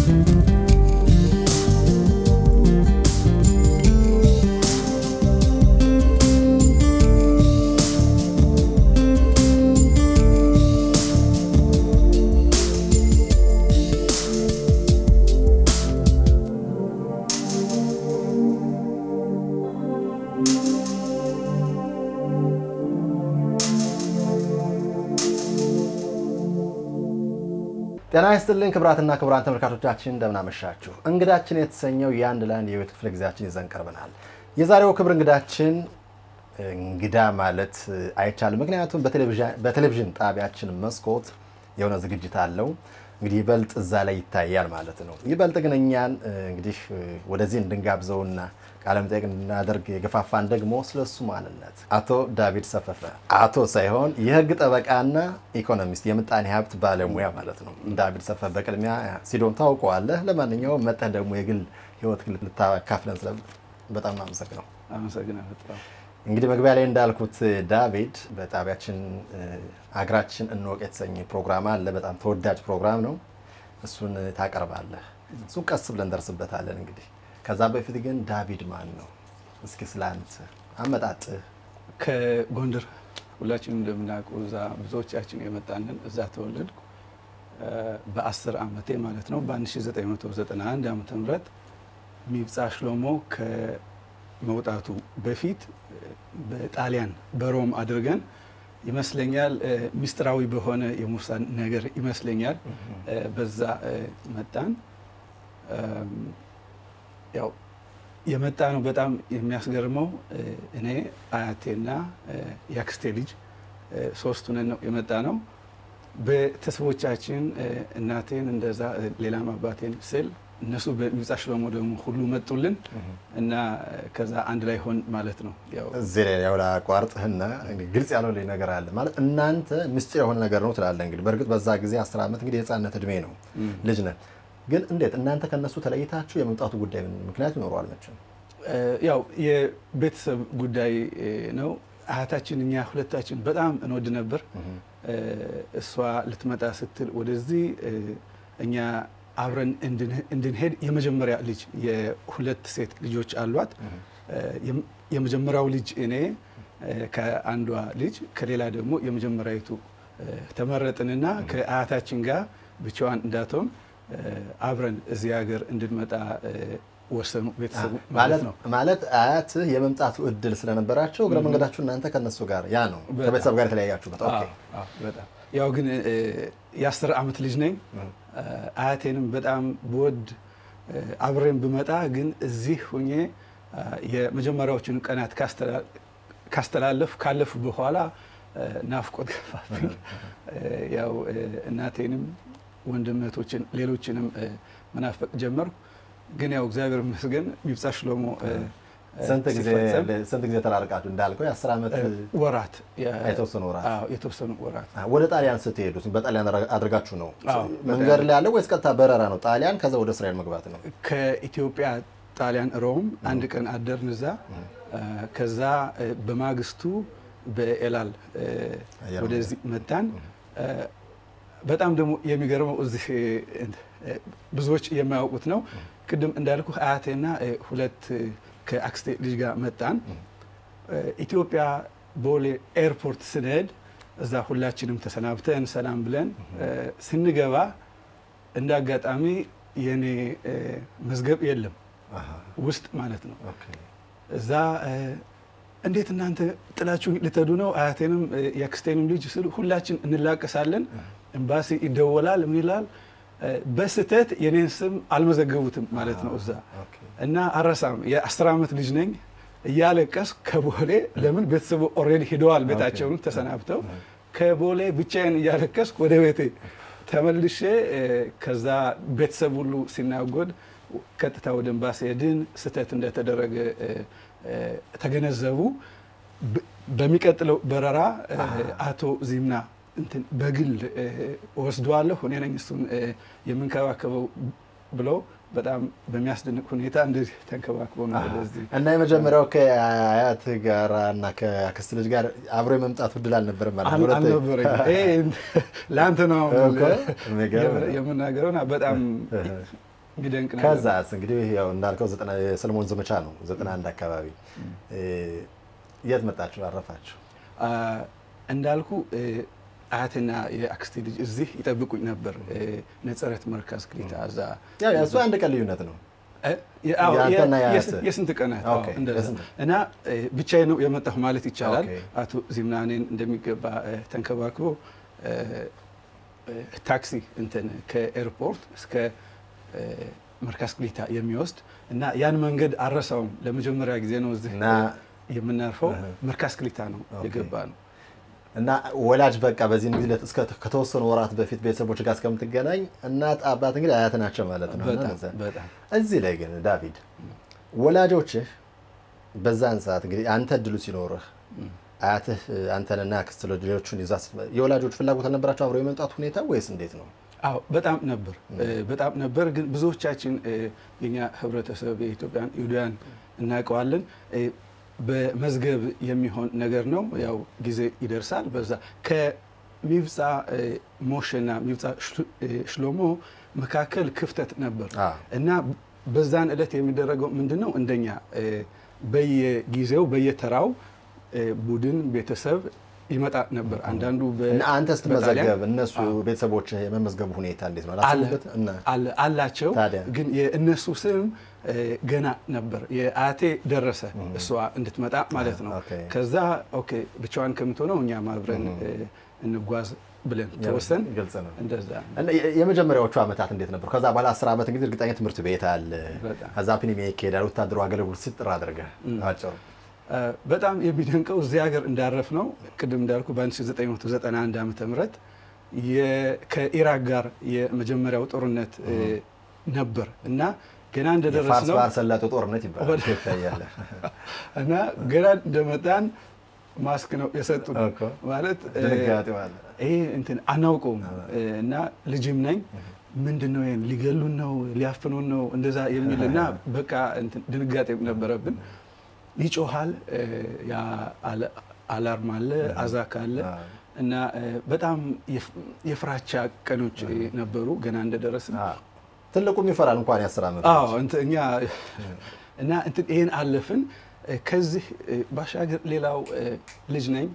ጤና ይስጥልኝ ክብራትና ክቡራን ተመልካቾቻችን እንደምናመሻችሁ። እንግዳችን የተሰኘው የአንድ ለአንድ የህይወት ክፍለ ጊዜያችን ይዘን ቀርበናል። የዛሬው ክብር እንግዳችን እንግዳ ማለት አይቻልም፣ ምክንያቱም በቴሌቪዥን ጣቢያችን መስኮት የሆነ ዝግጅት አለው። እንግዲህ ይበልጥ እዛ ላይ ይታያል ማለት ነው። ይበልጥ ግን እኛን እንግዲህ ወደዚህ እንድንጋብዘውና ቃለ መጠይቅ እንድናደርግ የገፋፋን ደግሞ ስለሱ ማንነት አቶ ዳዊት ሰፈፈ አቶ ሳይሆን የህግ ጠበቃና ኢኮኖሚስት የምጣኔ ሀብት ባለሙያ ማለት ነው። ዳዊት ሰፈፈ በቅድሚያ ሲዶን ታውቀዋለህ። ለማንኛውም መጠህ ደግሞ የግል ህይወት ልታካፍለን ስለ በጣም አመሰግነው። አመሰግናለሁ። እንግዲህ መግቢያ ላይ እንዳልኩት ዳዊት በጣቢያችን አገራችን እንወቅ የተሰኘ ፕሮግራም አለ። በጣም ተወዳጅ ፕሮግራም ነው። እሱን ታቀርባለህ። እሱን ቀስ ብለን ደርስበታለን። እንግዲህ ከዛ በፊት ግን ዳዊት ማን ነው? እስኪ ስለ አንተ አመጣጥህ። ከጎንደር ሁላችንም እንደምናውቀው እዛ ብዙዎቻችን የመጣንን እዛ ተወለድኩ። በ10 ዓመቴ ማለት ነው በ1991 ዓመተ ምህረት ሚብጻ ሽሎሞ ከመውጣቱ በፊት በጣሊያን በሮም አድርገን ይመስለኛል ሚስጥራዊ በሆነ የሙሳን ነገር ይመስለኛል በዛ መጣን። ያው የመጣ ነው። በጣም የሚያስገርመው እኔ አያቴና የአክስቴ ልጅ ሶስቱንን ነው የመጣ ነው። ቤተሰቦቻችን እናቴን እንደዛ ሌላም አባቴን ስል እነሱ በሚብጻ ሽሎሞ ደግሞ ሁሉ መጡልን እና ከዛ አንድ ላይ ሆን ማለት ነው። እዚህ ላይ ያው ላቋርጥህና ግልጽ ያለው ነገር አለ ማለት እናንተ ምስጢር የሆነ ነገር ነው ትላለህ። እንግዲህ በእርግጥ በዛ ጊዜ አስር ዓመት እንግዲህ የህፃነት እድሜ ነው ልጅ ነህ። ግን እንዴት እናንተ ከነሱ ተለይታችሁ የመምጣቱ ጉዳይ ምክንያት ይኖረዋል መቼም? ያው የቤተሰብ ጉዳይ ነው። አያታችን እኛ ሁለታችን በጣም እንወድ ነበር። እሷ ልትመጣ ስትል ወደዚህ እኛ አብረን እንድንሄድ የመጀመሪያ ልጅ የሁለት ሴት ልጆች አሏት። የመጀመሪያው ልጅ እኔ ከአንዷ ልጅ ከሌላ ደግሞ የመጀመሪያዊቱ ተመረጥንና ከአያታችን ጋር ብቻዋን እንዳትሆን አብረን እዚህ ሀገር እንድንመጣ ወሰኑ ቤተሰቡ ማለት ነው። ማለት አያትህ የመምጣቱ እድል ስለነበራቸው እግረ መንገዳችሁ እናንተ ከነሱ ጋር ያ ነው ከቤተሰብ ጋር የተለያያችሁበት። በጣም ያው ግን የአስር ዓመት ልጅ ነኝ። አያቴንም በጣም ብወድ አብሬን ብመጣ ግን እዚህ ሁኜ የመጀመሪያዎቹን ቀናት ካስተላለፍ ካለፉ በኋላ ናፍቆት ገፋብኝ። ያው እናቴንም ወንድመቶችን ሌሎችንም መናፈቅ ጀመርኩ። ግን ያው እግዚአብሔር ይመስገን ሚብጻ ሽሎሞ ስንት ጊዜ ተላልቃችሁ? እንዳልከው የአስር ዓመት ወራት የተወሰኑ ወራት የተወሰኑ ወራት። ወደ ጣሊያን ስትሄዱ በጣሊያን አድርጋችሁ ነው መንገድ ላይ ያለው ወይስ ቀጥታ በረራ ነው? ጣሊያን ከዛ ወደ እስራኤል መግባት ነው? ከኢትዮጵያ ጣሊያን ሮም አንድ ቀን አደርን እዛ። ከዛ በማግስቱ በኤላል ወደዚህ መጣን። በጣም ደግሞ የሚገርመው እዚህ ብዙዎች የማያውቁት ነው። ቅድም እንዳልኩ አያቴና ሁለት ከአክስቴ ልጅ ጋር መጣን። ኢትዮጵያ ቦሌ ኤርፖርት ስንሄድ እዛ ሁላችንም ተሰናብተን ሰላም ብለን ስንገባ እንደ አጋጣሚ የኔ መዝገብ የለም ውስጥ ማለት ነው። እዛ እንዴት እናንተ ጥላችሁ ልትሄዱ ነው? አያቴንም የአክስቴንም ልጅ ስል ሁላችን እንላቀሳለን። ኤምባሲ ይደወላል። ምን ይላል? በስህተት የኔን ስም አልመዘገቡትም ማለት ነው እዛ እና አረሳም የአስር ዓመት ልጅ ነኝ እያለቀስ ከቦሌ ለምን ቤተሰቡ ኦልሬዲ ሂደዋል ቤታቸውን ተሰናብተው ከቦሌ ብቻዬን እያለቀስ ወደ ቤቴ ተመልሼ ከዛ ቤተሰብ ሁሉ ሲናጎድ ቀጥታ ወደ ኤምባሲ ሄድን። ስህተት እንደተደረገ ተገነዘቡ። በሚቀጥለው በረራ አቶ ዚምና እንትን በግል ወስደዋለሁ እኔ ነኝ እሱን የምንከባከበው ብለው በጣም በሚያስደንቅ ሁኔታ እንደዚህ ተንከባክቦ ነው ወደዚህ እና የመጀመሪያው ከአያት ጋር እና ከአክስት ልጅ ጋር አብሮ የመምጣት እድል አልነበረም ማለት ነው? አልነበረኝ። ለአንተ ነው የምናገረው። በጣም ግደንቅ ነገር ከዛስ እንግዲህ ያው እንዳልከው ዘጠና- የሰለሞን ዘመቻ ነው ዘጠና አንድ አካባቢ እ፣ የት መጣችሁ አረፋችሁ? አ፣ እንዳልኩ እ፣ አያትና የአክስቴ ልጅ እዚህ ይጠብቁኝ ነበር። እ፣ ነጸረት መርካዝ ክሊታ እዛ ያው የእሱ አንድ ቀን ልዩነት ነው። እ፣ የ- አዎ፣ የአንተና የ- የአያትህ? የስ- የስንት ቀናት አዎ፣ ኦኬ፣ እንደዛ የስንት? እና እ፣ ብቻዬን ነው የመጣሁ ማለት ይቻላል። ኦኬ። አቶ ዚምናኔን እንደሚገባ እ፣ ተንከባክቦ እ፣ እ፣ ታክሲ እንትን ከኤርፖርት እስከ እ፣ መርካዝ ክሊታ የሚወስድ እና ያን መንገድ አረሳውም። ለመጀመሪያ ጊዜ ነው እዚህ እና የምናርፈው እህ። መርካዝ ክሊታ ነው ኦኬ። የገባ ነው። እና ወላጅ በቃ በዚህ ጊዜ እስከ ከተወሰኑ ወራት በፊት ቤተሰቦች ጋር እስከምትገናኝ እናት አባት እንግዲህ አያት ናቸው ማለት ነው። እና በጣም እዛ- በጣም እዚህ ላይ ግን ዳቪድ ወላጆችህ በዛን ሰዓት እንግዲህ አንተ እድሉ ሲኖርህ አያትህ አንተንና አክስት ልጆቹን ይዛ ስትመ- የወላጆች ፍላጎት አልነበራቸው አብሮ የመምጣት ሁኔታ ወይስ እንዴት ነው? አዎ በጣም ነበር በጣም ነበር። ግን ብዙዎቻችን እ፣ የኛ ህብረተሰብ የኢትዮጵያን ይሁዳውያን እናውቀዋለን። እ፣ በመዝገብ የሚሆን ነገር ነው። ያው ጊዜ ይደርሳል። በዛ ከሚብፃ እ፣ ሞሼና ሚብፃ ሽሎ- እ፣ ሽሎሞ መካከል ክፍተት ነበር አ እና በዛን ዕለት የሚደረገው ምንድን ነው? እንደኛ እ፣ በየጊዜው በየተራው እ፣ ቡድን ቤተሰብ ይመጣ ነበር። አንዳንዱ በ- እና አንተ ስትመዘገብ በጣሊያን እነሱ አዎ። ቤተሰቦች የመመዝገቡ ሁኔታ እንዴት ነው? አለ አላሰቡበት እና አለ- አላቸው ታዲያ? ግን የእነሱ ስም እ፣ ገና ነበር። የአያቴ ደረሰ እሷ እንድትመጣ ማለት ነው። ኦኬ። ከዛ ኦኬ ብቻዋን ከምትሆነው እኛም አብረን እ፣ እንጓዝ ብለን ተወሰን ግልጽ ነው። እንደዛ እና የ- የመጀመሪያዎቹ ዓመታት እንዴት ነበሩ? ከዛ በኋላ አስር ዓመት እንግዲህ እርግጠኛ ትምህርት ቤት አለ። በጣም። ከዛ ፒኒሜ ይካሄዳል። ወታደሩ አገልግሎት ሲጥር አድርገህ አጭሩ እ፣ በጣም የሚደንቀው እዚህ ሀገር እንዳረፍ ነው። ቅድም እንዳልኩ በ1991 ዓመተ ምህረት የ- ከኢራቅ ጋር የመጀመሪያው ጦርነት እ፣ ነበር እና ገና እንደደረስ የፋርስ ነው ባህረ ሰላጤው ጦርነት ይባላል። ወደ- ኢትዮጵያ እያለ እና ገና እንደመጣን ማስክ ነው የሰጡን እኮ። ማለት እ፣ ድንጋጤው አለ። ይሄ እንትን አናውቀውም እ፣ እና ልጅም ነኝ ምንድን ነው ይሄን ሊገሉን ነው ሊያፍኑን ነው እንደዛ የሚል እና በቃ እንትን ድንጋጤም ነበረብን። ይጮሃል እ፣ ያ አለ- አላርም አለ አዛክ አለ አዎ። እና እ፣ በጣም የፍ- የፍራቻ ቀኖች እ፣ ነበሩ ገና እንደደረስን አዎ። ትልቁም ይፈራል እንኳን የአስር ዓመት አዎ እንትን እኛ እና እንትን ይሄን አለፍን። እ፣ ከዚህ እ፣ ባሻገር ሌላው እ፣ ልጅ ነኝ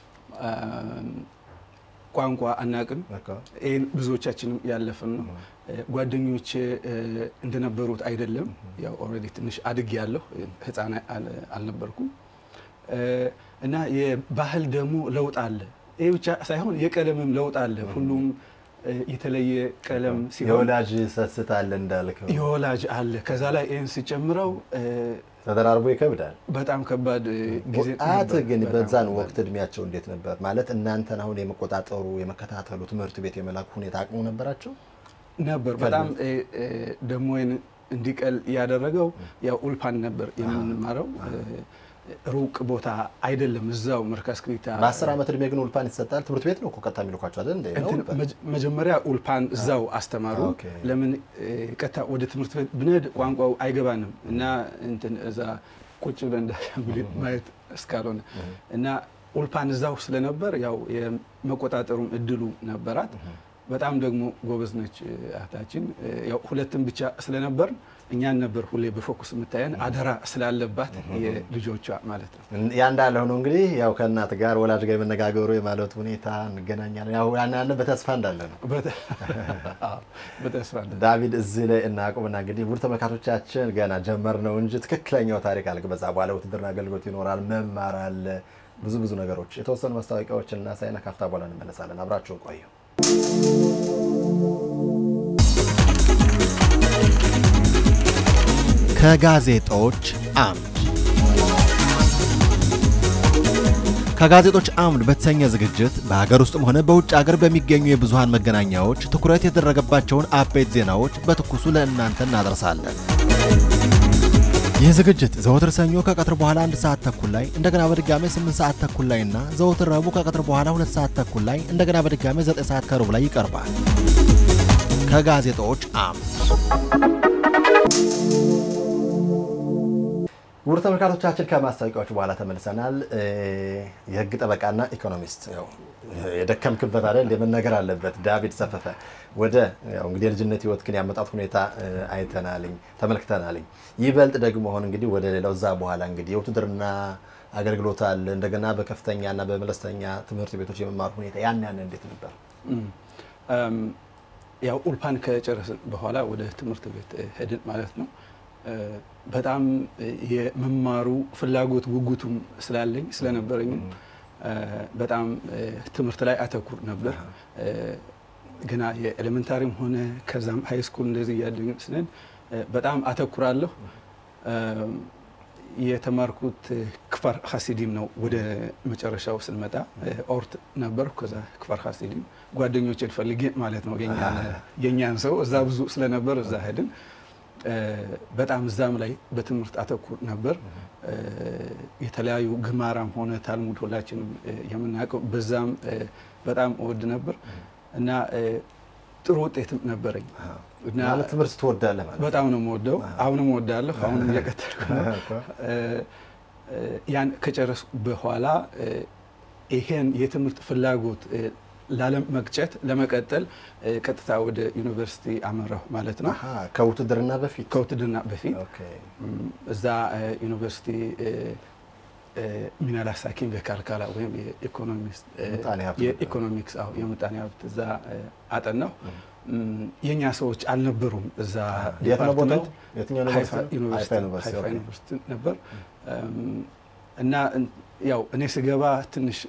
አም፣ ቋንቋ አናቅም። እኮ። ይህን ብዙዎቻችንም ያለፍን ነው። እ፣ ጓደኞቼ እ፣ እንደነበሩት አይደለም። ያው ኦልሬዲ ትንሽ አድግ ያለሁ ህፃን አል- አልነበርኩም እ፣ እና የባህል ደግሞ ለውጥ አለ። ይህ ብቻ ሳይሆን የቀለምም ለውጥ አለ። ሁሉም እ፣ የተለየ ቀለም ሲሆን የወላጅ ሰስት አለ እንዳልከው የወላጅ አለ። ከዛ ላይ ይህን ሲጨምረው እ፣ ተደራርቦ ይከብዳል። በጣም ከባድ እ፣ ጊዜ አያት ነበር። ግን በጣም በዛን ከባድ። ወቅት እድሜያቸው እንዴት ነበር? ማለት እናንተን አሁን የመቆጣጠሩ የመከታተሉ ትምህርት ቤት የመላኩ ሁኔታ አቅሙ ነበራቸው? ነበር በጣም እ፣ እ፣ ደግሞ ይህን እንዲቀል ያደረገው ያው ኡልፓን ነበር የምንማረው እ፣ ሩቅ ቦታ አይደለም፣ እዛው መርካዝ ክሊታ በአስር ዓመት እድሜ ግን ኡልፓን ይሰጣል። ትምህርት ቤት ነው እኮ ቀጥታ የሚልኳቸው አይደል? እንደ ነው እንትን ኡልፓን? መጀ- መጀመሪያ ኡልፓን እዛው አስተማሩ። ኦኬ። ለምን እ፣ ቀጥታ ወደ ትምህርት ቤት ብንሄድ ቋንቋው አይገባንም እና እንትን እዛ ቁጭ ብለን እንዳሻንጉሊት ማየት እስካልሆነ እና ኡልፓን እዛው ስለነበር ያው የመቆጣጠሩም እድሉ ነበራት። በጣም ደግሞ ጎበዝ ነች እ፣ እህታችን። እ፣ ያው ሁለትም ብቻ ስለነበር እኛን ነበር ሁሌ በፎኩስ የምታየን አደራ ስላለባት የልጆቿ ማለት ነው። ያ እንዳለ ሆኖ እንግዲህ ያው ከእናት ጋር ወላጅ ጋር የመነጋገሩ የማለቱ ሁኔታ እንገናኛለን። ያው ያን ያለ በተስፋ እንዳለ ነው። በተ- አዎ፣ በተስፋ እንደ- ዳቪድ እዚህ ላይ እናቁምና እንግዲህ ውድ ተመልካቾቻችን ገና ጀመር ነው እንጂ ትክክለኛው ታሪክ አለ። በዛ በኋላ ውትድርና አገልግሎት ይኖራል፣ መማር አለ፣ ብዙ ብዙ ነገሮች የተወሰኑ ማስታወቂያዎችን እና ሳይና ካፍታ በኋላ እንመለሳለን። አብራችሁን ቆዩ። ከጋዜጦች አምድ ከጋዜጦች አምድ በተሰኘ ዝግጅት በሀገር ውስጥም ሆነ በውጭ ሀገር በሚገኙ የብዙሃን መገናኛዎች ትኩረት የተደረገባቸውን አበይት ዜናዎች በትኩሱ ለእናንተ እናደርሳለን። ይህ ዝግጅት ዘወትር ሰኞ ከቀትር በኋላ አንድ ሰዓት ተኩል ላይ እንደገና በድጋሜ 8 ሰዓት ተኩል ላይ እና ዘወትር ረቡዕ ከቀትር በኋላ ሁለት ሰዓት ተኩል ላይ እንደገና በድጋሜ 9 ሰዓት ከሩብ ላይ ይቀርባል። ከጋዜጦች አምድ ውድ ተመልካቾቻችን ከማስታወቂያዎች በኋላ ተመልሰናል። የህግ ጠበቃና ኢኮኖሚስት ያው የደከምክበት አይደል የመነገር አለበት ዳዊት ሰፈፈ ወደ ያው እንግዲህ የልጅነት ህይወት ግን ያመጣት ሁኔታ አይተናልኝ ተመልክተናልኝ። ይበልጥ ደግሞ አሁን እንግዲህ ወደ ሌላው እዛ በኋላ እንግዲህ የውትድርና አገልግሎት አለ እንደገና በከፍተኛና በመለስተኛ ትምህርት ቤቶች የመማር ሁኔታ ያን ያን እንዴት ነበር? ያው ኡልፓን ከጨረስን በኋላ ወደ ትምህርት ቤት ሄድን ማለት ነው። በጣም የመማሩ ፍላጎት ጉጉቱም ስላለኝ ስለነበረኝም በጣም ትምህርት ላይ አተኩር ነበር። ገና የኤሌመንታሪም ሆነ ከዛም ሀይ ስኩል እንደዚህ እያደግን ስንል በጣም አተኩራለሁ። የተማርኩት ክፋር ሀሲዲም ነው። ወደ መጨረሻው ስንመጣ ኦርት ነበርኩ። ከዛ ክፋር ሀሲዲም ጓደኞችን ፈልጌ ማለት ነው የእኛን ሰው እዛ ብዙ ስለነበር እዛ ሄድን። በጣም እዛም ላይ በትምህርት አተኩር ነበር። የተለያዩ ግማራም ሆነ ታልሙድ ሁላችንም የምናውቀው በዛም በጣም እወድ ነበር እና ጥሩ ውጤትም ነበረኝ። ማለት ትምህርት ትወዳለህ ማለት በጣም ነው የምወደው። አሁንም እወዳለሁ። አሁንም እየቀጠልኩ ነው። ያን ከጨረስኩ በኋላ ይሄን የትምህርት ፍላጎት ላለመቅጨት ለመቀጠል ቀጥታ ወደ ዩኒቨርሲቲ አመራሁ ማለት ነው። ከውትድርና በፊት ከውትድርና በፊት እዛ ዩኒቨርሲቲ ሚናላ ሳኪን በካልካላ ወይም የኢኮኖሚክስ የምጣኔ ሀብት እዛ አጠናሁ። የእኛ ሰዎች አልነበሩም እዛ ዲፓርትመንት ሀይፋ ዩኒቨርሲቲ ነበር እና ያው እኔ ስገባ ትንሽ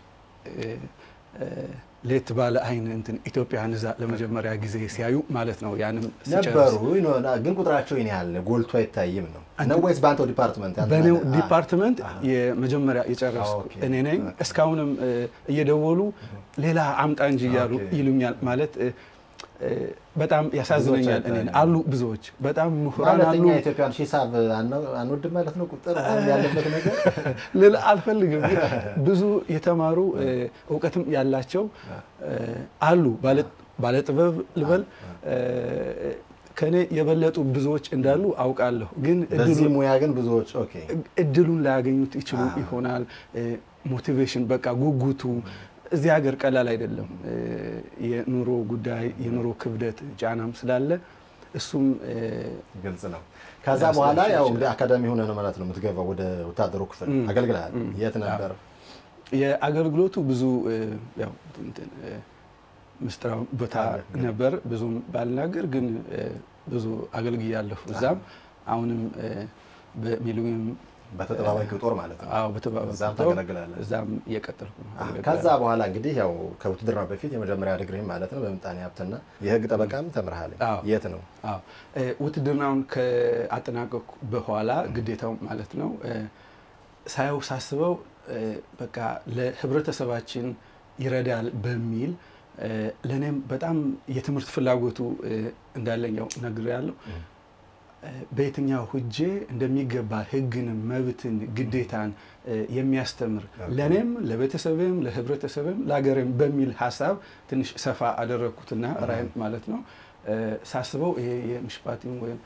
ሌት ባለ አይን እንትን ኢትዮጵያን እዛ ለመጀመሪያ ጊዜ ሲያዩ ማለት ነው። ያንም ነበሩ ግን ቁጥራቸው ይህን ያህል ጎልቶ አይታይም ነው ነው ወይስ በአንተው ዲፓርትመንት? በእኔው ዲፓርትመንት የመጀመሪያ የጨረስኩ እኔ ነኝ። እስካሁንም እየደወሉ ሌላ አምጣ እንጂ እያሉ ይሉኛል ማለት በጣም ያሳዝነኛል። እኔ አሉ ብዙዎች በጣም ምሁራን አሉ። ኢትዮጵያን ሂሳብ አንወድም ማለት ነው ቁጥር ያለበት ነገር ልል አልፈልግም። ግን ብዙ የተማሩ እውቀትም ያላቸው አሉ። ባለጥበብ ልበል ከኔ የበለጡ ብዙዎች እንዳሉ አውቃለሁ። ግን በዚህ ሙያ ግን ብዙዎች እድሉን ላያገኙት ይችሉ ይሆናል። ሞቲቬሽን በቃ ጉጉቱ እዚህ ሀገር ቀላል አይደለም። የኑሮ ጉዳይ የኑሮ ክብደት ጫናም ስላለ እሱም ግልጽ ነው። ከዛ በኋላ ያው እንግዲህ አካዳሚ ሆነ ነው ማለት ነው የምትገባው ወደ ወታደሩ ክፍል አገልግልሃል። የት ነበር የአገልግሎቱ? ብዙ ያው ምስጢራዊ ቦታ ነበር። ብዙም ባልናገር ግን ብዙ አገልግያለሁ እዛም አሁንም በሚሊኒየም በተጠባባቂ ጦር ማለት ነው። አዎ በተጠባባቂ እዛም ጦር ታገለግላለህ። እዛም እየቀጠልኩ ነው። ከዛ በኋላ እንግዲህ ያው ከውትድርና በፊት የመጀመሪያ ዲግሪ ማለት ነው በምጣኔ ሀብትና የህግ ጠበቃም ተምርሃል። አዎ። የት ነው? አዎ ውትድርናውን ከአጠናቀቅኩ በኋላ ግዴታው ማለት ነው ሳየው ሳስበው በቃ ለህብረተሰባችን ይረዳል በሚል ለእኔም በጣም የትምህርት ፍላጎቱ እንዳለኝ ያው ነግሬያለሁ። በየትኛው ሁጄ እንደሚገባ ህግንም መብትን ግዴታን የሚያስተምር ለእኔም ለቤተሰብም ለህብረተሰብም ለሀገርም በሚል ሀሳብ ትንሽ ሰፋ አደረግኩትና ራይም ማለት ነው ሳስበው ይሄ የምሽፓቲም ወይም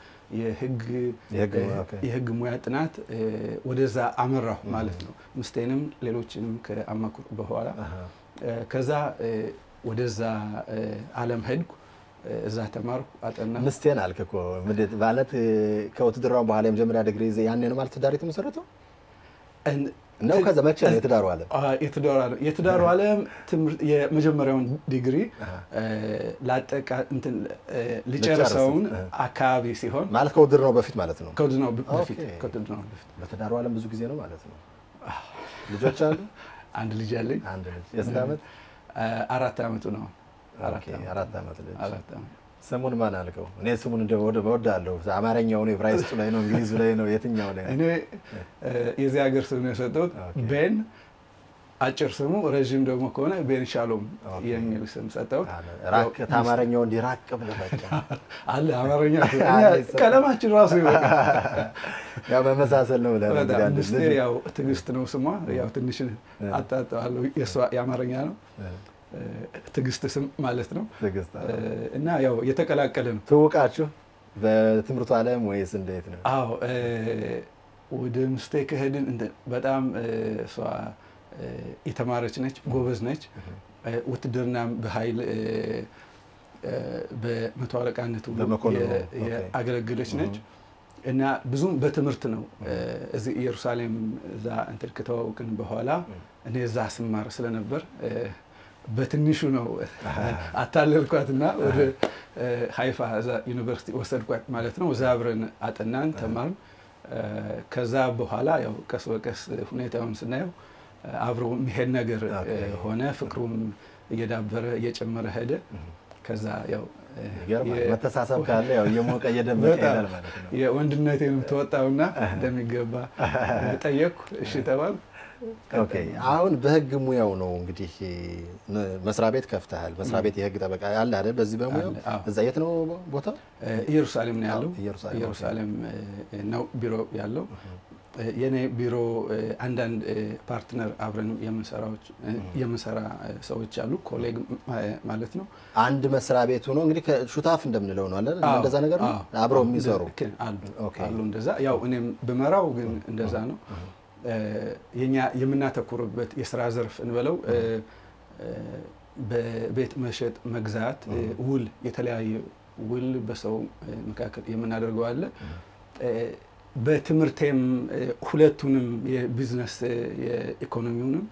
የህግ ሙያ ጥናት ወደዛ አመራሁ ማለት ነው። ምስቴንም ሌሎችንም ከአማክሩ በኋላ ከዛ ወደዛ አለም ሄድኩ። እዛ ተማርኩ፣ አጠና። ምስቴን አልክ እኮ ማለት ከውትድርናው በኋላ የመጀመሪያ ዲግሪ ያኔ ነው ማለት ትዳር የተመሰረተው ነው? ከዛ መቼ ነው የትዳሩ ዓለም? የትዳሩ ዓለም የመጀመሪያውን ዲግሪ ላጠቃ እንትን ልጨርሰውን አካባቢ ሲሆን ማለት ከውትድርናው በፊት ማለት ነው። ከውትድርናው በፊት ከውትድርናው በፊት በትዳሩ ዓለም ብዙ ጊዜ ነው ማለት ነው። ልጆች አሉ? አንድ ልጅ አለኝ። አንድ ልጅ የስንት ዓመት? አራት ዓመቱ ነው። አራት ዓመት ልጅ። አራት ዓመት ስሙን ማን አልከው? እኔ ስሙን እወዳለሁ። አማርኛው ነው፣ ዕብራይስጡ ላይ ነው፣ እንግሊዙ ላይ ነው፣ የትኛው ላይ? እኔ የዚህ ሀገር ስም ነው የሰጠሁት። ቤን አጭር ስሙ፣ ረዥም ደግሞ ከሆነ ቤን ሻሎም የሚል ስም ሰጠሁት። አማርኛው እንዲህ ራቅ ብለህ በቃ አለ አማርኛ ቀለማችን ራሱ ይበቃል። ያው መመሳሰል ነው ብለህ በጣም ምስቴ ያው ትዕግስት ነው ስሟ። ያው ትንሽ አጣጠዋለሁ። የእሷ የአማርኛ ነው ትዕግስት ስም ማለት ነው። እና ያው የተቀላቀለ ነው። ትውቃችሁ በትምህርቱ ዓለም ወይስ እንዴት ነው? አዎ ወደ ምስቴ ከሄድን በጣም እሷ የተማረች ነች፣ ጎበዝ ነች። ውትድርናም በኃይል በመቶ አለቃነቱ ያገለገለች ነች እና ብዙም በትምህርት ነው እዚህ ኢየሩሳሌም እዛ እንትን ከተዋወቅን በኋላ እኔ እዛ ስማር ስለነበር በትንሹ ነው አታለልኳትና ወደ ሀይፋ እዛ ዩኒቨርሲቲ ወሰድኳት ማለት ነው። እዛ አብረን አጠናን ተማርን። ከዛ በኋላ ያው ቀስ በቀስ ሁኔታውን ስናየው አብሮ የሚሄድ ነገር ሆነ። ፍቅሩም እየዳበረ እየጨመረ ሄደ። ከዛ ያው መተሳሰብ ካለ ያው እየሞቀ እየደመቀ ይሄዳል ማለት ነው። የወንድነቴንም ተወጣውና እንደሚገባ ጠየቅኩ። እሺ ተባል። ኦኬ አሁን በህግ ሙያው ነው እንግዲህ መስሪያ ቤት ከፍተሃል። መስሪያ ቤት የህግ ጠበቃ አለ አይደል? በዚህ በሙያው እዛ የት ነው ቦታው? ኢየሩሳሌም ነው ያለው። ኢየሩሳሌም ነው ቢሮ ያለው። የኔ ቢሮ አንዳንድ ፓርትነር አብረን የምንሰራ ሰዎች አሉ፣ ኮሌግ ማለት ነው። አንድ መስሪያ ቤቱ ነው እንግዲህ ሹታፍ እንደምንለው ነው አለ እንደዛ ነገር ነው። አብረው የሚሰሩ አሉ እንደዛ። ያው እኔም ብመራው ግን እንደዛ ነው። የኛ የምናተኩርበት የስራ ዘርፍ እንበለው በቤት መሸጥ፣ መግዛት፣ ውል፣ የተለያየ ውል በሰው መካከል የምናደርገው አለ። በትምህርቴም ሁለቱንም የቢዝነስ የኢኮኖሚውንም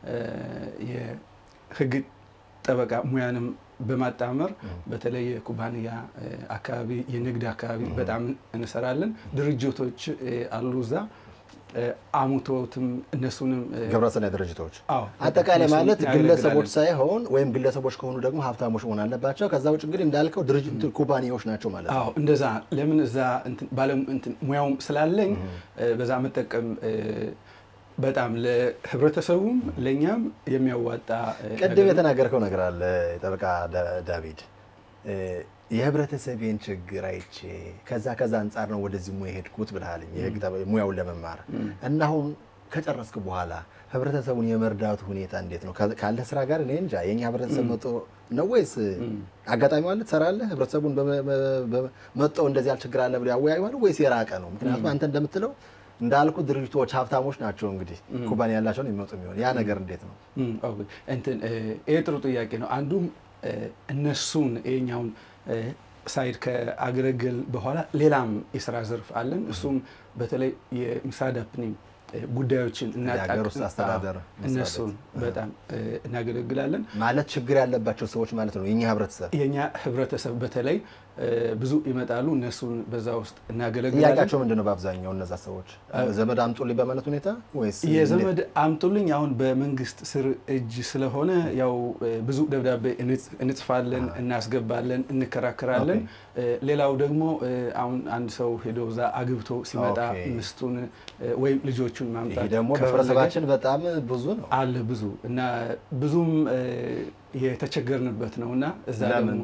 የህግ ጠበቃ ሙያንም በማጣመር በተለይ የኩባንያ አካባቢ የንግድ አካባቢ በጣም እንሰራለን። ድርጅቶች አሉ እዛ አሙቶትም እነሱንም ግብረሰናይ ድርጅቶች አጠቃላይ ማለት ግለሰቦች ሳይሆን ወይም ግለሰቦች ከሆኑ ደግሞ ሀብታሞች መሆን አለባቸው። ከዛ ውጭ እንግዲህ እንዳልከው ድርጅት ኩባንያዎች ናቸው ማለት ነው። አዎ እንደዛ። ለምን እዛ ባለም ሙያውም ስላለኝ በዛ መጠቀም በጣም ለህብረተሰቡም ለእኛም የሚያዋጣ ቅድም የተናገርከው ነገር አለ ጠበቃ ዳዊት የህብረተሰቤን ችግር አይቼ ከዛ ከዛ አንጻር ነው ወደዚህ ሙያ የሄድኩት ብልሃል የህግ ሙያውን ለመማር እና አሁን ከጨረስክ በኋላ ህብረተሰቡን የመርዳቱ ሁኔታ እንዴት ነው? ካለ ስራ ጋር እኔ እንጃ የኛ ህብረተሰብ መጦ ነው ወይስ አጋጣሚ አለ ትሰራለህ? ህብረተሰቡን መጠው እንደዚህ ያለ ችግር አለ ብሎ ያወያዩዋል ወይስ የራቀ ነው? ምክንያቱም አንተ እንደምትለው እንዳልኩ ድርጅቶች ሀብታሞች ናቸው እንግዲህ ኩባንያ ያላቸውን የሚመጡ የሚሆን ያ ነገር እንዴት ነው? እንትን ይሄ ጥሩ ጥያቄ ነው። አንዱም እነሱን የኛውን ሳይድ ከአገለገል በኋላ ሌላም የስራ ዘርፍ አለን። እሱም በተለይ የምሳዳፕኒም ጉዳዮችን የሀገር ውስጥ አስተዳደር እነሱን በጣም እናገለግላለን። ማለት ችግር ያለባቸው ሰዎች ማለት ነው የኛ ህብረተሰብ የኛ ህብረተሰብ በተለይ ብዙ ይመጣሉ። እነሱን በዛ ውስጥ እናገለግላለን። ጥያቄያቸው ምንድን ነው? በአብዛኛው እነዛ ሰዎች ዘመድ አምጡልኝ በማለት ሁኔታ ወይስ የዘመድ አምጡልኝ አሁን በመንግስት ስር እጅ ስለሆነ ያው ብዙ ደብዳቤ እንጽፋለን፣ እናስገባለን፣ እንከራከራለን። ሌላው ደግሞ አሁን አንድ ሰው ሄዶ እዛ አግብቶ ሲመጣ ሚስቱን ወይም ልጆቹን ማምጣት ደግሞ በህብረተሰባችን በጣም ብዙ ነው አለ ብዙ እና ብዙም የተቸገርንበት ነው እና እዛ ደግሞ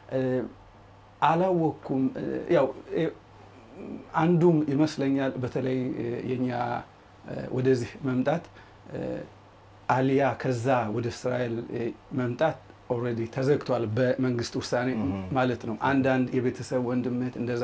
አላወቅኩም። ያው አንዱም ይመስለኛል በተለይ የኛ ወደዚህ መምጣት አሊያ ከዛ ወደ እስራኤል መምጣት ኦልሬዲ ተዘግቷል በመንግስት ውሳኔ ማለት ነው። አንዳንድ የቤተሰብ ወንድምት እንደዛ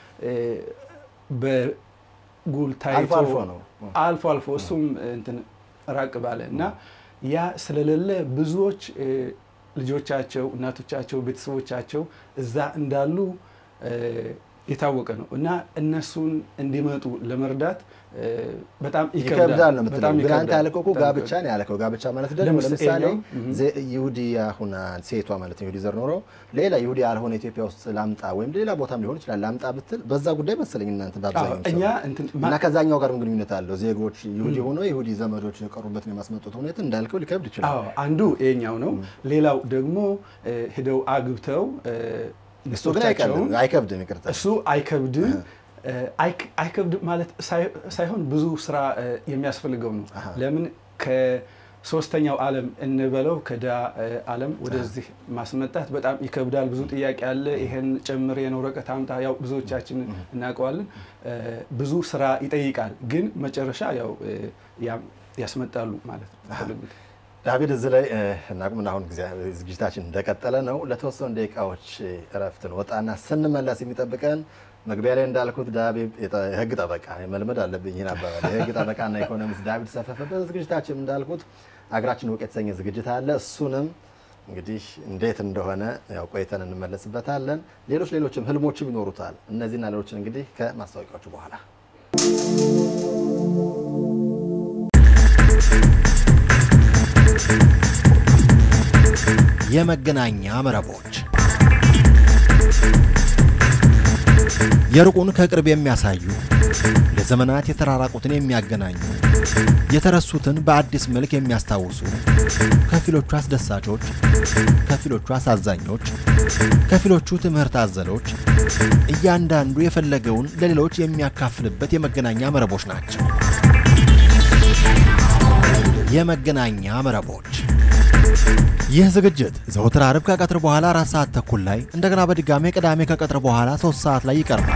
በጉል ታይቶ አልፎ አልፎ እሱም እንትን ራቅ ባለ እና ያ ስለሌለ ብዙዎች ልጆቻቸው፣ እናቶቻቸው፣ ቤተሰቦቻቸው እዛ እንዳሉ የታወቀ ነው እና እነሱን እንዲመጡ ለመርዳት በጣም ይከብዳል ነው የምትለው። ግን አንተ ያልከው እኮ ጋብቻ ነው ያልከው። ጋብቻ ማለት ደግሞ ለምሳሌ ይሁዲ ያሁን ሴቷ ማለት ነው ይሁዲ ዘር ኖሮ ሌላ ይሁዲ ያልሆነ ኢትዮጵያ ውስጥ ላምጣ ወይም ሌላ ቦታም ሊሆን ይችላል ላምጣ ብትል በዛ ጉዳይ መሰለኝ እናንተ በአብዛኛው እና ከዛኛው ጋርም ግንኙነት አለው። ዜጎች ይሁዲ ሆኖ ይሁዲ ዘመዶች የቀሩበትን የማስመጡት ሁኔታ እንዳልከው ሊከብድ ይችላል። አንዱ ይኸኛው ነው። ሌላው ደግሞ ሄደው አግብተው እሱ ግን አይከብድም። ይቅርታ እሱ አይከብድም። አይከብድም ማለት ሳይሆን ብዙ ስራ የሚያስፈልገው ነው። ለምን ከሶስተኛው ዓለም እንበለው ከዳ ዓለም ወደዚህ ማስመጣት በጣም ይከብዳል። ብዙ ጥያቄ አለ። ይሄን ጨምር የን ወረቀት አምጣ፣ ያው ብዙዎቻችን እናውቀዋለን። ብዙ ስራ ይጠይቃል። ግን መጨረሻ ያው ያስመጣሉ ማለት ነው። ዳዊት እዚህ ላይ እናቁምና አሁን ዝግጅታችን እንደቀጠለ ነው። ለተወሰኑ ደቂቃዎች እረፍትን ወጣና ስንመለስ የሚጠብቀን መግቢያ ላይ እንዳልኩት ዳዊት የህግ ጠበቃ መልመድ አለብኝ ይህን አባባል። የህግ ጠበቃና ኢኮኖሚስት ዳዊት ሰፈፈበት ዝግጅታችን እንዳልኩት አገራችን እውቅ የተሰኘ ዝግጅት አለ። እሱንም እንግዲህ እንዴት እንደሆነ ያው ቆይተን እንመለስበታለን። ሌሎች ሌሎችም ህልሞችም ይኖሩታል። እነዚህና ሌሎችን እንግዲህ ከማስታወቂያዎቹ በኋላ የመገናኛ መረቦች የሩቁን ከቅርብ የሚያሳዩ ለዘመናት የተራራቁትን የሚያገናኙ የተረሱትን በአዲስ መልክ የሚያስታውሱ ከፊሎቹ አስደሳቾች፣ ከፊሎቹ አሳዛኞች፣ ከፊሎቹ ትምህርት አዘሎች እያንዳንዱ የፈለገውን ለሌሎች የሚያካፍልበት የመገናኛ መረቦች ናቸው። የመገናኛ መረቦች ይህ ዝግጅት ዘወትር አርብ ከቀትር በኋላ አራት ሰዓት ተኩል ላይ እንደገና በድጋሜ ቅዳሜ ከቀትር በኋላ ሶስት ሰዓት ላይ ይቀርባል።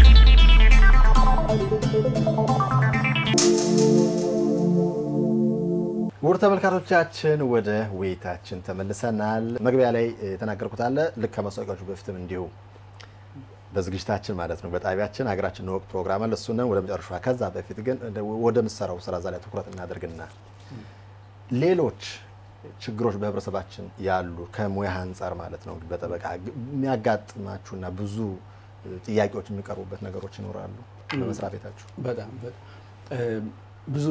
ውድ ተመልካቾቻችን ወደ ውይይታችን ተመልሰናል። መግቢያ ላይ የተናገርኩት አለ ልክ ከማስታወቂያዎቹ በፊትም እንዲሁ በዝግጅታችን ማለት ነው በጣቢያችን ሀገራችን ወቅት ፕሮግራም አለ እሱን ወደ መጨረሻ ከዛ በፊት ግን ወደ ምሰራው ስራ እዛ ላይ ትኩረት እናደርግና ሌሎች ችግሮች በህብረተሰባችን ያሉ ከሙያ አንጻር ማለት ነው በጠበቃ የሚያጋጥማችሁና ብዙ ጥያቄዎች የሚቀርቡበት ነገሮች ይኖራሉ በመስሪያ ቤታችሁ? በጣም ብዙ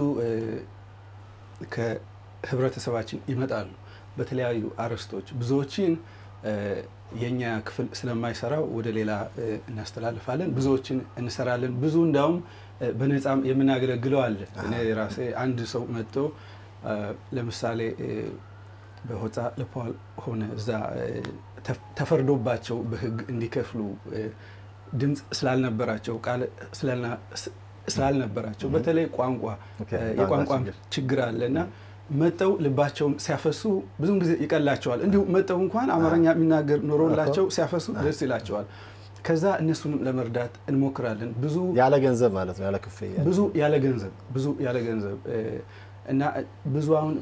ከህብረተሰባችን ይመጣሉ በተለያዩ አርዕስቶች ብዙዎችን የእኛ ክፍል ስለማይሰራው ወደ ሌላ እናስተላልፋለን። ብዙዎችን እንሰራለን። ብዙ እንዳውም በነፃም የምናገለግለው አለ። እኔ ራሴ አንድ ሰው መጥቶ ለምሳሌ በሆፃ ለፓል ሆነ እዛ ተፈርዶባቸው በህግ እንዲከፍሉ ድምፅ ስላልነበራቸው ቃል ስላልነበራቸው በተለይ ቋንቋ የቋንቋ ችግር አለ እና መጠው ልባቸውን ሲያፈሱ ብዙም ጊዜ ይቀላቸዋል። እንዲሁ መጠው እንኳን አማርኛ የሚናገር ኖሮላቸው ሲያፈሱ ደስ ይላቸዋል። ከዛ እነሱንም ለመርዳት እንሞክራለን። ብዙ ያለ ገንዘብ ማለት ነው ያለ ክፍያ ብዙ ያለ ገንዘብ ብዙ ያለ ገንዘብ እና ብዙ አሁን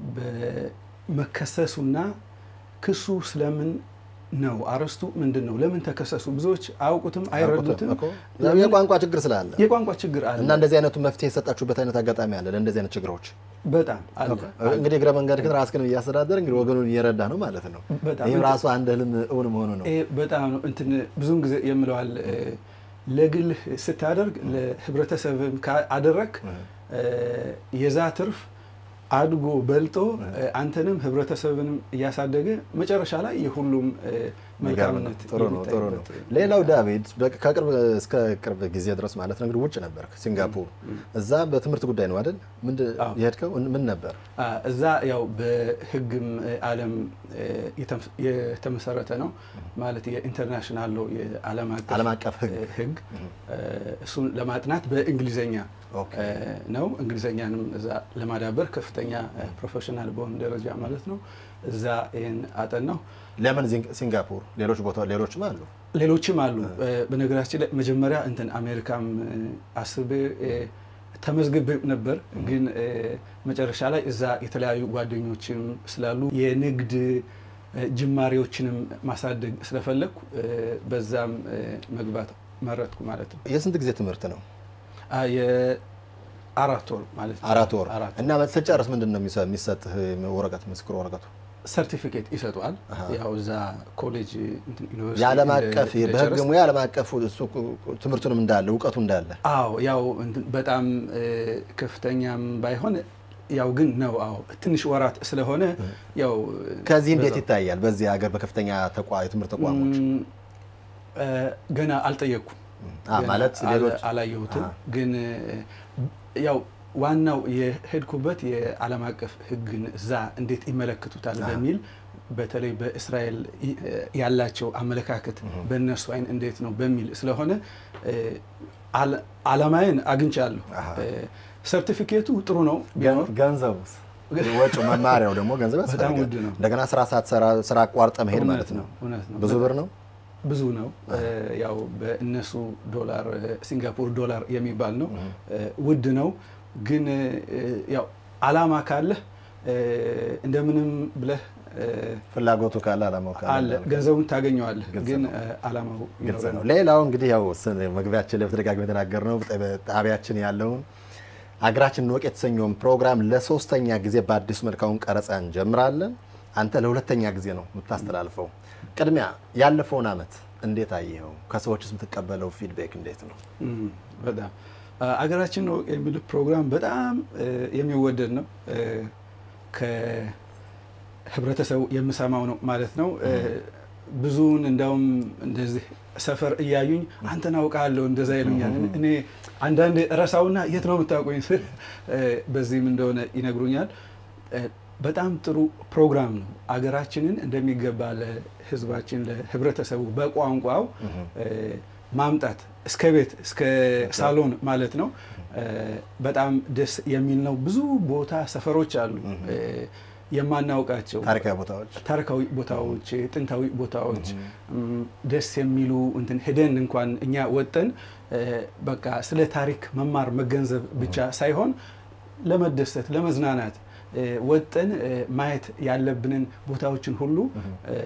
በመከሰሱና ክሱ ስለምን ነው አርዕስቱ ምንድን ነው? ለምን ተከሰሱ? ብዙዎች አያውቁትም፣ አይረዱትም። የቋንቋ ችግር ስላለ የቋንቋ ችግር አለ እና እንደዚህ አይነቱ መፍትሄ የሰጣችሁበት አይነት አጋጣሚ አለ ለእንደዚህ አይነት ችግሮች? በጣም አለ። እንግዲህ እግረ መንገድ ግን ራስህን እያስተዳደር እንግዲህ ወገኑን እየረዳ ነው ማለት ነው። ይህም ራሱ አንድ ህልም እውን መሆኑ ነው። በጣም ነው እንትን ብዙውን ጊዜ የምለዋል ለግልህ ስታደርግ ለህብረተሰብም አደረግ የዛ ትርፍ አድጎ በልጦ አንተንም ህብረተሰብንም እያሳደገ መጨረሻ ላይ የሁሉም መልካምነት ጥሩ ነው ጥሩ ነው። ሌላው ዳዊት ከቅርብ እስከ ቅርብ ጊዜ ድረስ ማለት ነው እንግዲህ ውጭ ነበር ሲንጋፖር። እዛ በትምህርት ጉዳይ ነው አይደል? ምንድን የሄድከው ምን ነበር? እዛ ያው በህግም ዓለም የተመሰረተ ነው ማለት የኢንተርናሽናል ሎ የዓለም አቀፍ ህግ እሱን ለማጥናት በእንግሊዘኛ ነው። እንግሊዘኛንም እዛ ለማዳበር ከፍተኛ ፕሮፌሽናል በሆነ ደረጃ ማለት ነው እዛ ይህን አጠናው። ለምን ሲንጋፖር? ሌሎች ቦታ ሌሎችም አሉ ሌሎችም አሉ። በነገራችን ላይ መጀመሪያ እንትን አሜሪካም አስቤ ተመዝግቤ ነበር፣ ግን መጨረሻ ላይ እዛ የተለያዩ ጓደኞችም ስላሉ የንግድ ጅማሬዎችንም ማሳደግ ስለፈለግኩ በዛም መግባት መረጥኩ ማለት ነው። የስንት ጊዜ ትምህርት ነው? የአራት ወር ማለት ነው። አራት ወር እና ስትጨርስ ምንድን ነው የሚሰጥህ ወረቀት? ምስክር ወረቀቱ ሰርቲፊኬት ይሰጠዋል። ያው እዛ ኮሌጅ የዓለም አቀፍ በህግ ሙያ ዓለም አቀፍ ትምህርቱንም እንዳለ እውቀቱ እንዳለ አዎ፣ ያው በጣም ከፍተኛም ባይሆን ያው ግን ነው። አዎ ትንሽ ወራት ስለሆነ ያው ከዚህ እንዴት ይታያል? በዚህ ሀገር በከፍተኛ የትምህርት ተቋሞች ገና አልጠየቅኩም ማለት ሌሎች አላየሁትም። ግን ያው ዋናው የሄድኩበት የዓለም አቀፍ ህግን እዛ እንዴት ይመለከቱታል በሚል በተለይ በእስራኤል ያላቸው አመለካከት በእነሱ አይን እንዴት ነው በሚል ስለሆነ አላማዬን አግኝቻለሁ። ሰርቲፊኬቱ ጥሩ ነው። ገንዘቡስ? ወጪ መማሪያው ደግሞ ገንዘብ በጣም ውድ ነው። እንደገና ስራ ሳትሰራ ስራ አቋርጠ መሄድ ማለት ነው። ብዙ ብር ነው። ብዙ ነው። ያው በእነሱ ዶላር ሲንጋፖር ዶላር የሚባል ነው። ውድ ነው። ግን ያው አላማ ካለህ እንደምንም ብለህ ፍላጎቱ ካለ አላማው ካለ አለ ገንዘቡን ታገኘዋለህ፣ ግልጽ ግን ነው። አላማው ግልጽ ይኖራል። ነው። ሌላው እንግዲህ ያው ስን- መግቢያችን ላይ በተደጋጋሚ የተናገርነው ጣቢያችን ያለውን አገራችን እንወቅ የተሰኘውን ፕሮግራም ለሶስተኛ ጊዜ በአዲሱ መልካውን ቀረጻ እንጀምራለን። አንተ ለሁለተኛ ጊዜ ነው የምታስተላልፈው። ቅድሚያ ያለፈውን አመት እንዴት አየኸው? ከሰዎችስ የምትቀበለው ፊድቤክ እንዴት ነው? እም፣ በጣም አ- አገራችን ነው የሚል ፕሮግራም በጣም እ፣ የሚወደድ ነው። እ፣ ከህብረተሰቡ የምሰማው ነው ማለት ነው። እ፣ ብዙውን እንዳውም እንደዚህ ሰፈር እያዩኝ አንተን አውቃለሁ እንደዛ ይሉኛል። እኔ አንዳንድ ረሳውና የት ነው የምታውቁኝ ስል እ፣ በዚህም እንደሆነ ይነግሩኛል። እ፣ በጣም ጥሩ ፕሮግራም ነው። አገራችንን እንደሚገባ ለህዝባችን ለህብረተሰቡ በቋንቋው እ፣ ማምጣት እስከ ቤት እስከ ሳሎን ማለት ነው። እ፣ በጣም ደስ የሚል ነው። ብዙ ቦታ ሰፈሮች አሉ እ፣ የማናውቃቸው ታሪካዊ ቦታዎች ታሪካዊ ቦታዎች፣ ጥንታዊ ቦታዎች እም፣ ደስ የሚሉ እንትን ሄደን እንኳን እኛ ወጠን እ፣ በቃ ስለ ታሪክ መማር መገንዘብ ብቻ ሳይሆን ለመደሰት ለመዝናናት እ፣ ወጠን እ፣ ማየት ያለብንን ቦታዎችን ሁሉ እ፣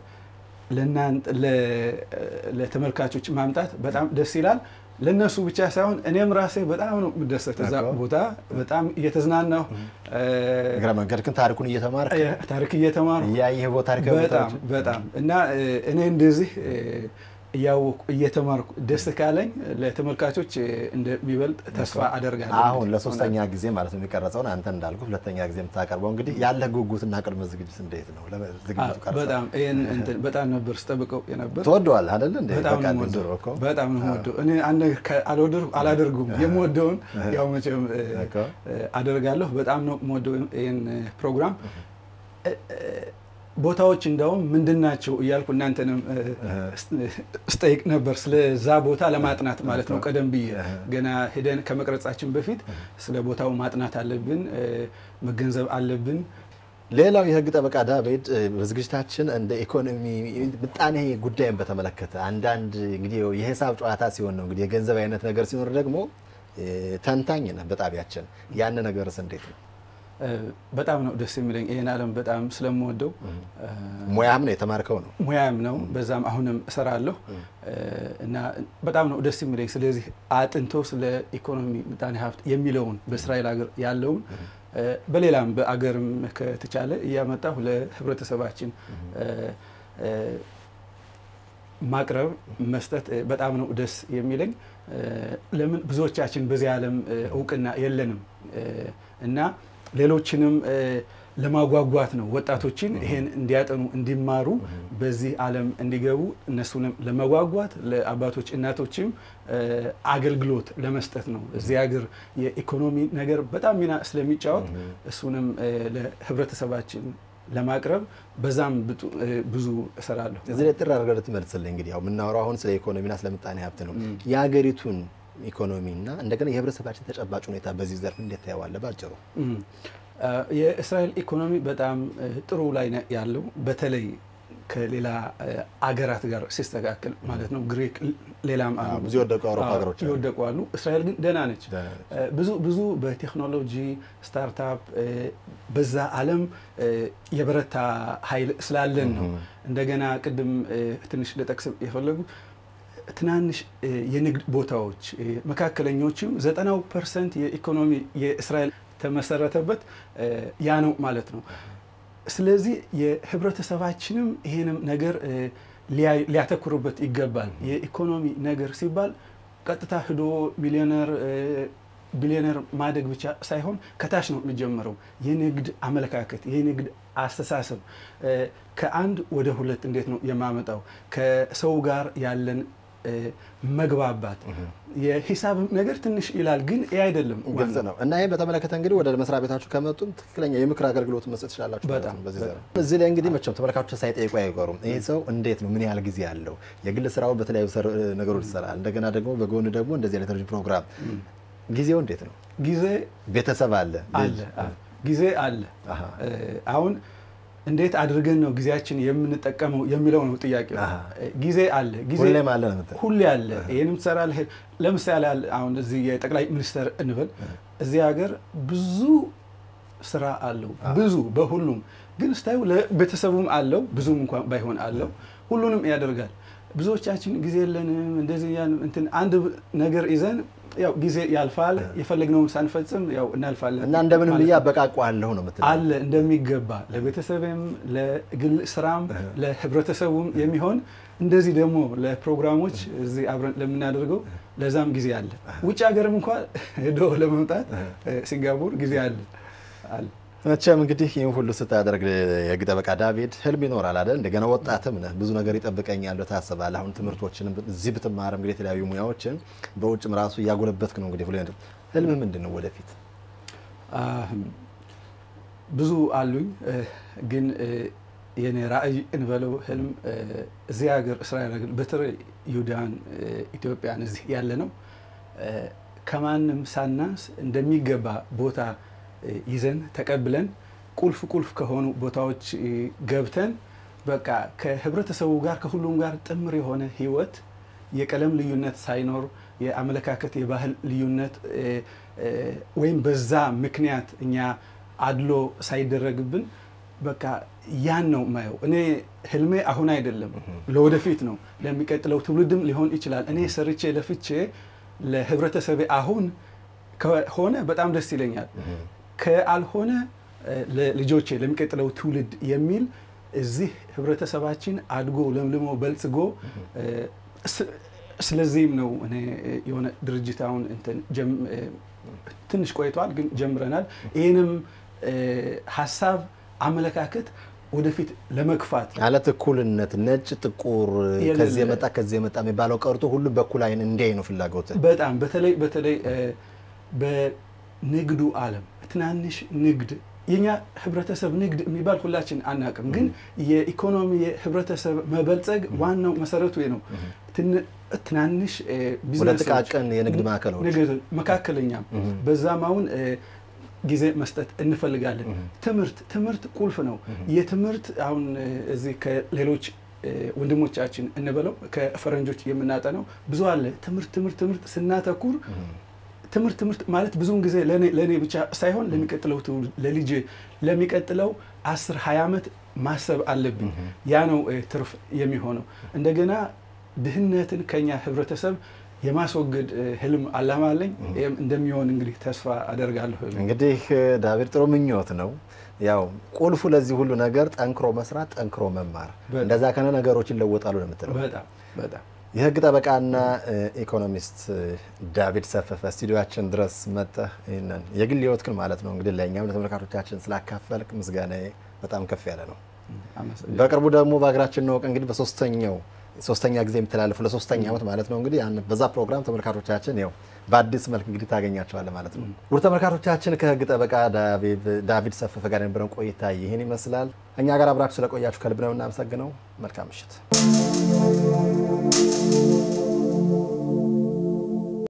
ለእናንተ ለ- ለተመልካቾች ማምጣት በጣም ደስ ይላል። ለእነሱ ብቻ ሳይሆን እኔም ራሴ በጣም ነው የምደሰት እዛ እኮ። ቦታ በጣም እየተዝናናሁ እ፣ እግረ መንገድ ግን ታሪኩን እየተማርክ ታሪክ እየተማሩ እያየህ ቦታ ታሪካዊ በጣም ቦታዎች በጣም እና እ፣ እኔ እንደዚህ እ፣ እያወቁ እየተማርኩ ደስ ካለኝ ለተመልካቾች እ፣ እንደሚበልጥ ተስፋ አደርጋለሁ። አሁን ለሶስተኛ ጊዜ ማለት ነው የሚቀረጸውን አንተ እንዳልኩ ሁለተኛ ጊዜ የምታቀርበው እንግዲህ ያለ ጉጉትና ቅድመ ዝግጅት እንዴት ነው? አ፣ ዝግጅቱ ቀርጸ በጣም ይሄን እንትን በጣም ነበር ስጠብቀው የነበር ትወደዋል አይደለ እንዴ? በጣም በቃ ነው ድሮ የምወደው። እኮ በጣም ነው የምወደው። እኔ አንድ ነገር ከ- አልወደድኩ አላደርጉም። የምወደውን ያው መቼም እ፣ እኮ። እ፣ አደርጋለሁ። በጣም ነው የምወደው ይህን እ፣ ፕሮግራም እ፣ እ፣ ቦታዎች እንደውም ምንድን ናቸው እያልኩ እናንተንም እ፣ ስጠይቅ ነበር። ስለዛ ቦታ ለማጥናት ማለት ነው። ቀደም ብዬ ገና ሄደን ከመቅረጻችን በፊት ስለ ቦታው ማጥናት አለብን፣ እ፣ መገንዘብ አለብን። ሌላው የህግ ጠበቃ ዳዊት እ፣ በዝግጅታችን እንደ ኢኮኖሚ ምጣኔ ጉዳይን በተመለከተ አንዳንድ እንግዲህ የሂሳብ ጨዋታ ሲሆን ነው እንግዲህ የገንዘብ አይነት ነገር ሲኖር ደግሞ እ፣ ተንታኝ ነህ በጣቢያችን ያን ነገርስ እንዴት ነው? እ፣ በጣም ነው ደስ የሚለኝ ይህን ዓለም በጣም ስለምወደው እ፣ ሙያም ነው የተማርከው ነው ሙያም ነው። በዛም አሁንም እሰራለሁ እ፣ እና በጣም ነው ደስ የሚለኝ። ስለዚህ አጥንቶ ስለ ኢኮኖሚ ምጣኔ ሀብት የሚለውን በእስራኤል ሀገር ያለውን እ፣ በሌላም በአገርም ከተቻለ እያመጣሁ ለህብረተሰባችን እ፣ እ፣ ማቅረብ መስጠት እ፣ በጣም ነው ደስ የሚለኝ። እ፣ ለምን ብዙዎቻችን በዚህ ዓለም እ፣ እውቅና የለንም እ፣ እና ሌሎችንም እ፣ ለማጓጓት ነው ወጣቶችን ይሄን እንዲያጠኑ እንዲማሩ በዚህ ዓለም እንዲገቡ እነሱንም ለመጓጓት ለአባቶች እናቶችም እ፣ አገልግሎት ለመስጠት ነው። እዚህ ሀገር የኢኮኖሚ ነገር በጣም ሚና ስለሚጫወት እሱንም እ፣ ለህብረተሰባችን ለማቅረብ በዛም ብጡ- እ፣ ብዙ እሰራለሁ። እዚህ ላይ ጥር አድርገህ ልትመልስልኝ እንግዲህ ያው የምናወራው አሁን ስለ ኢኮኖሚና ስለ ምጣኔ ሀብት ነው። የሀገሪቱን ኢኮኖሚና እንደገና የህብረተሰባችን ተጨባጭ ሁኔታ በዚህ ዘርፍ እንዴት ታየዋለህ ባጭሩ? እም፣ አ፣ የእስራኤል ኢኮኖሚ በጣም እ፣ ጥሩ ላይ ነው ያለው። በተለይ ከሌላ እ፣ አገራት ጋር ሲስተካከል ማለት ነው። ግሪክ፣ ሌላም አሉ። ብዙ የወደቁ የአውሮፓ አዎ፣ ሀገሮች አሉ። የወደቁ አሉ። እስራኤል ግን ደህና ነች። ደህና ነች። እ፣ ብዙ ብዙ በቴክኖሎጂ ስታርታፕ እ፣ በዛ ዓለም እ፣ የበረታ ኃይል ስላለን ነው። እንደገና ቅድም እ፣ ትንሽ ልጠቅስ የፈለጉ ትናንሽ እ፣ የንግድ ቦታዎች እ፣ መካከለኞችም ዘጠናው ፐርሰንት የኢኮኖሚ የእስራኤል ተመሰረተበት እ፣ ያ ነው ማለት ነው። ስለዚህ የህብረተሰባችንም ይሄንም ነገር እ፣ ሊያይ- ሊያተኩርበት ይገባል። የኢኮኖሚ ነገር ሲባል ቀጥታ ሂዶ ሚሊዮነር እ፣ ቢሊዮነር ማደግ ብቻ ሳይሆን ከታች ነው የሚጀምረው። የንግድ አመለካከት፣ የንግድ አስተሳሰብ እ፣ ከአንድ ወደ ሁለት እንዴት ነው የማመጣው ከሰው ጋር ያለን እ፣ መግባባት የሂሳብ ነገር ትንሽ ይላል፣ ግን ይህ አይደለም ግልጽ ዋናው። ነው እና ይህን በተመለከተ እንግዲህ ወደ መስሪያ ቤታችሁ ከመጡም ትክክለኛ የምክር አገልግሎት መስጠት ትችላላችሁ ማለት በጣም ነው በዚህ ዘርፍ። እዚህ ላይ እንግዲህ መቼም ተመልካቾች ሳይጠይቁ አይቀሩም። ይህ ሰው እንዴት ነው ምን ያህል ጊዜ አለው? የግል ስራው በተለያዩ ሰር- ነገሮች ይሰራል። እንደገና ደግሞ በጎን ደግሞ እንደዚህ አይነት ቴሌቪዥን ፕሮግራም ጊዜው እንዴት ነው? ጊዜ ቤተሰብ አለ አለ አዎ፣ ጊዜ አለ። አሃ። እ፣ አሁን እንዴት አድርገን ነው ጊዜያችን የምንጠቀመው የሚለው ነው ጥያቄው። አሃ። እ፣ ጊዜ አለ ጊዜ ሁሌም አለ ነው የምትለው? ሁሌ አለ። ይህንም ትሰራለህ። ለምሳሌ አለ አሁን እዚህ የጠቅላይ ሚኒስተር እንበል እዚህ ሀገር ብዙ ስራ አለው ብዙ በሁሉም ግን ስታዩ ለቤተሰቡም አለው ብዙም እንኳን ባይሆን አለው ሁሉንም ያደርጋል። ብዙዎቻችን ጊዜ የለንም እንደዚህ እንትን አንድ ነገር ይዘን ያው ጊዜ ያልፋል። የፈለግነውን ሳንፈጽም ያው እናልፋለን እና እንደምንም ብዬ አበቃቋለሁ ነው የምትለው? አለ እንደሚገባ ለቤተሰብም ለግል ስራም ለህብረተሰቡም የሚሆን እንደዚህ ደግሞ ለፕሮግራሞች እዚህ አብረን ለምናደርገው ለዛም ጊዜ አለ። ውጭ ሀገርም እንኳ ሄዶ ለመምጣት ሲንጋፖር ጊዜ አለ አለ። መቼም እንግዲህ ይህን ሁሉ ስታደርግ የህግ ጠበቃ ዳዊት ህልም ይኖራል አይደል? እንደገና ወጣትም ነህ፣ ብዙ ነገር ይጠብቀኛል ታስባለህ። አሁን ትምህርቶችን እዚህ ብትማርም እንግዲህ የተለያዩ ሙያዎችን በውጭም ራሱ እያጎለበትክ ነው። እንግዲህ ህልም ምንድን ነው ወደፊት? ብዙ አሉኝ፣ ግን የኔ ራዕይ እንበለው ህልም እዚህ ሀገር እስራኤል ሀገር በተለይ ይሁዳን ኢትዮጵያን እዚህ ያለ ነው ከማንም ሳናንስ እንደሚገባ ቦታ ይዘን ተቀብለን ቁልፍ ቁልፍ ከሆኑ ቦታዎች ገብተን በቃ ከህብረተሰቡ ጋር ከሁሉም ጋር ጥምር የሆነ ህይወት የቀለም ልዩነት ሳይኖር የአመለካከት የባህል ልዩነት ወይም በዛ ምክንያት እኛ አድሎ ሳይደረግብን በቃ ያን ነው ማየው። እኔ ህልሜ አሁን አይደለም ለወደፊት ነው፣ ለሚቀጥለው ትውልድም ሊሆን ይችላል። እኔ ሰርቼ ለፍቼ ለህብረተሰቤ አሁን ከሆነ በጣም ደስ ይለኛል። ከአልሆነ ለልጆቼ ለሚቀጥለው ትውልድ የሚል እዚህ ህብረተሰባችን አድጎ ለምልሞ በልጽጎ ስለዚህም ነው እኔ የሆነ ድርጅት አሁን ትንሽ ቆይቷል፣ ግን ጀምረናል። ይህንም ሀሳብ አመለካከት ወደፊት ለመግፋት ማለት እኩልነት፣ ነጭ ጥቁር፣ ከዚህ የመጣ ከዚህ የመጣ የሚባለው ቀርቶ ሁሉም በኩል አይን እንዲያይ ነው ፍላጎት። በጣም በተለይ በተለይ በንግዱ ዓለም ትናንሽ ንግድ የኛ ህብረተሰብ ንግድ የሚባል ሁላችን አናውቅም፣ ግን የኢኮኖሚ የህብረተሰብ መበልጸግ ዋናው መሰረቱ ነው። ትናንሽ ወደ ጥቃቅን የንግድ ማዕከሎች መካከለኛም በዛም አሁን ጊዜ መስጠት እንፈልጋለን። ትምህርት ትምህርት ቁልፍ ነው። የትምህርት አሁን እዚህ ከሌሎች ወንድሞቻችን እንበለው ከፈረንጆች የምናጠነው ብዙ አለ። ትምህርት ትምህርት ትምህርት ስናተኩር ትምህርት ትምህርት ማለት ብዙውን ጊዜ ለእኔ ብቻ ሳይሆን ለሚቀጥለው ትውልድ ለልጅ ለሚቀጥለው አስር ሀያ ዓመት ማሰብ አለብኝ። ያ ነው ትርፍ የሚሆነው። እንደገና ድህነትን ከኛ ህብረተሰብ የማስወገድ ህልም አላማ አለኝ። ይህም እንደሚሆን እንግዲህ ተስፋ አደርጋለሁ። እንግዲህ ዳዊት ጥሩ ምኞት ነው። ያው ቁልፉ ለዚህ ሁሉ ነገር ጠንክሮ መስራት፣ ጠንክሮ መማር፣ እንደዛ ከነ ነገሮች ይለወጣሉ ነው የምትለው። በጣም በጣም የህግ ጠበቃና ኢኮኖሚስት ዳዊት ሰፈፈ ስቱዲዮችን ድረስ መጠህ ይህንን የግል ህይወትክን ማለት ነው እንግዲህ ለእኛም ለተመልካቾቻችን ስላካፈልክ ምስጋናዬ በጣም ከፍ ያለ ነው። በቅርቡ ደግሞ በሀገራችን ነው እንግዲህ በሶስተኛው ሶስተኛ ጊዜ የሚተላለፉ ለሶስተኛ ዓመት ማለት ነው እንግዲህ በዛ ፕሮግራም ተመልካቾቻችን ያው በአዲስ መልክ እንግዲህ ታገኛቸዋለ ማለት ነው። ውድ ተመልካቾቻችን ከህግ ጠበቃ ዳዊት ሰፈፈ ጋር የነበረን ቆይታ ይህን ይመስላል። እኛ ጋር አብራችሁ ስለቆያችሁ ከልብ ነው እናመሰግነው። መልካም ምሽት።